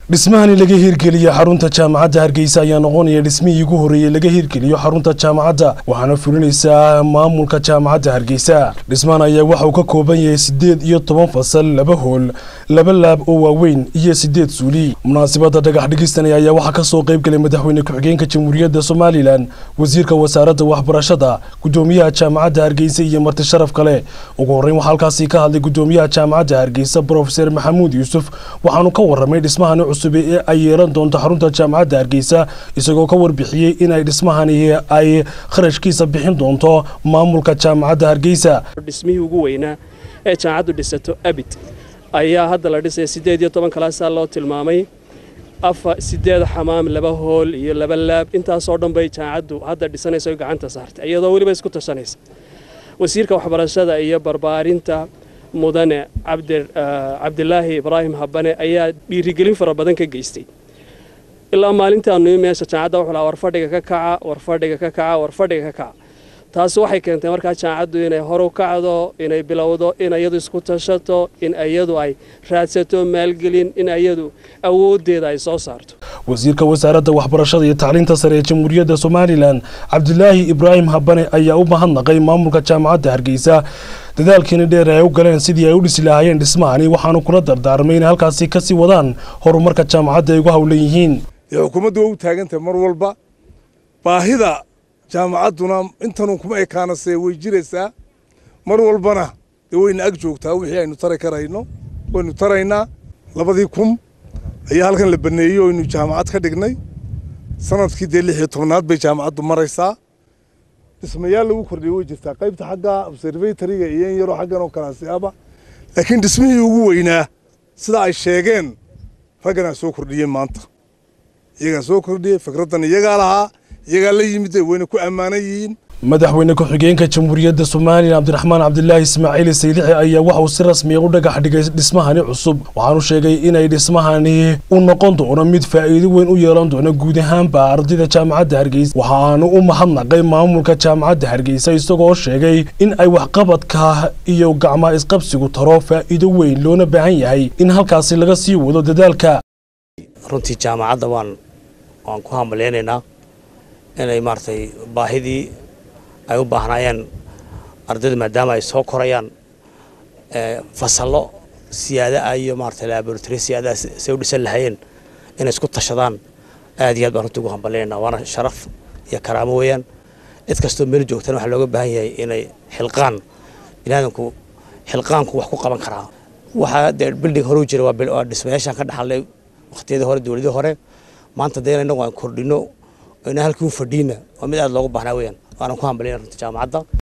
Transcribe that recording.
dhismahani laga hirgeliye xarunta jaamacadda hargeysa ayaa noqonaya dhismihii ugu horreeyey laga hirgeliyo xarunta jaamacadda waxaana fulinaysaa maamulka jaamacadda hargeysa dhismahan ayaa waxa uu ka kooban yahay siddeed iyo toban fasal laba hool laba laab oo waaweyn iyo siddeed suuli munaasabadda dhagax dhigistani ayaa waxaa ka soo qayb galay madaxweyne ku-xigeenka jamhuuriyadda somalilan wasiirka wasaaradda waxbarashada guddoomiyaha jaamacadda hargeysa iyo marti sharaf kale ugu horreyn waxaa halkaasi ka hadlay guddoomiyaha jaamacadda hargeysa brofeser maxamuud yuusuf waxaanu ka warramay dhismahani cusub ee ay yeelan doonto xarunta jaamacadda hargeysa isagoo ka warbixiyey inay dhismahani ay kharashkiisa bixin doonto maamulka jaamacadda hargeysa dhismihii ugu weynaa ee jaamacaddu dhisato abid ayaa hadda la dhisaya siddeed iyo toban kalaasaa loo tilmaamay afa siddeed xamaam laba hool iyo laba laab intaasoo dhan bay jaamacaddu hadda dhisanaysa oo gacanta saartay iyadoo weliba isku tashanaysa wasiirka waxbarashada iyo barbaarinta mudane cabdilaahi ibraahim habane ayaa dhiirigelin fara badan ka geystay ilaa maalintaanu meesha jaamacadda wuxuu lahaa warfadhiga ka kaca warfadhiga ka kaca warfadhiga ka kaca taasi waxay keentay markaa jaamacaddu inay horu kacdo inay bilowdo in iyadu isku tashato in iyadu ay raadsato maalgelin in iyadu awooddeeda ay soo saarto wasiirka wasaaradda waxbarashada iyo tacliinta sare ee jamhuuriyadda somalilan cabdilaahi ibraahim habane ayaa u mahadnaqay maamulka jaamacadda hargeysa dadaalkiina dheer ay u galeen sidii ay u dhisi lahaayeen dhismahani waxaanu kula dardaarmay inay halkaasi ka sii wadaan horumarka jaamacadda ay ugu howlan yihiin xukuumaddu waa u taagantahay mar walba baahida jaamacadduna intanun kuma ekaanase way jiraysaa mar walbana dee wayna ag joogtaa wixii aynu tari karayno waynu taraynaa labadii kun ayaa halkan la baneeyey oo aynu jaamacad ka dhignay sanadkii dee lix iyo tobnaad bay jaamacaddu maraysaa dhismayaal lagu kordhiyey way jirtaa qaybta xagga observatoriga iyo in yaroo xaggan oo kalaasi aba laakiin dhismihii ugu weynaa sida ay sheegeen ragganaa soo kordhiyeen maanta iyagaa soo kordhiyey fikraddan iyagaa lahaa iyagaa la yimid wayna ku ammaanan yihiin madaxweyne ku-xigeenka jamhuuriyadda somalilan cabdiraxmaan cabdilaahi ismaaciil saylixi ayaa waxa uu si rasmiya u dhagax dhigay dhismahani cusub waxaanu sheegay inay dhismahani u noqon doono mid faa'iido weyn u yeelan doono guud ahaanba ardayda jaamacadda hargeysa waxaanu u mahadnaqay maamulka jaamacadda hargeysa isagoo sheegay in ay waxqabadka iyo gacmaa isqabsigu taro faa'iido weyn loona baahan yahay in halkaasi laga sii wado dadaalka runtii jaamacadda waan waan ku hambalyaynaynaa inay maaragtay baahidii ay u baahnaayeen ardaydu maadaama ay soo korayaan fasallo siyaada ah iyo maaragtay laboratory siyaadaha say u dhisan lahaayeen inay isku tashadaan aad iyo aad baan runtii ugu hambalyaynaa waana sharaf iyo karaamo weeyaan cid kastoo meel joogtana waxaa looga baahan yahay inay xilqaan biniaadanku xilqaanku wax ku qaban karaa waxaa dee bilding hore u jira waa dhismayaashaan ka dhaxalnay waqtiyadii hore dowladii hore maanta dee inagu aan kordhino ina halkii u fadhiina waa mid aad loogu baahnaa weeyaan waana ku hambalyaynaa runtii jaamacadda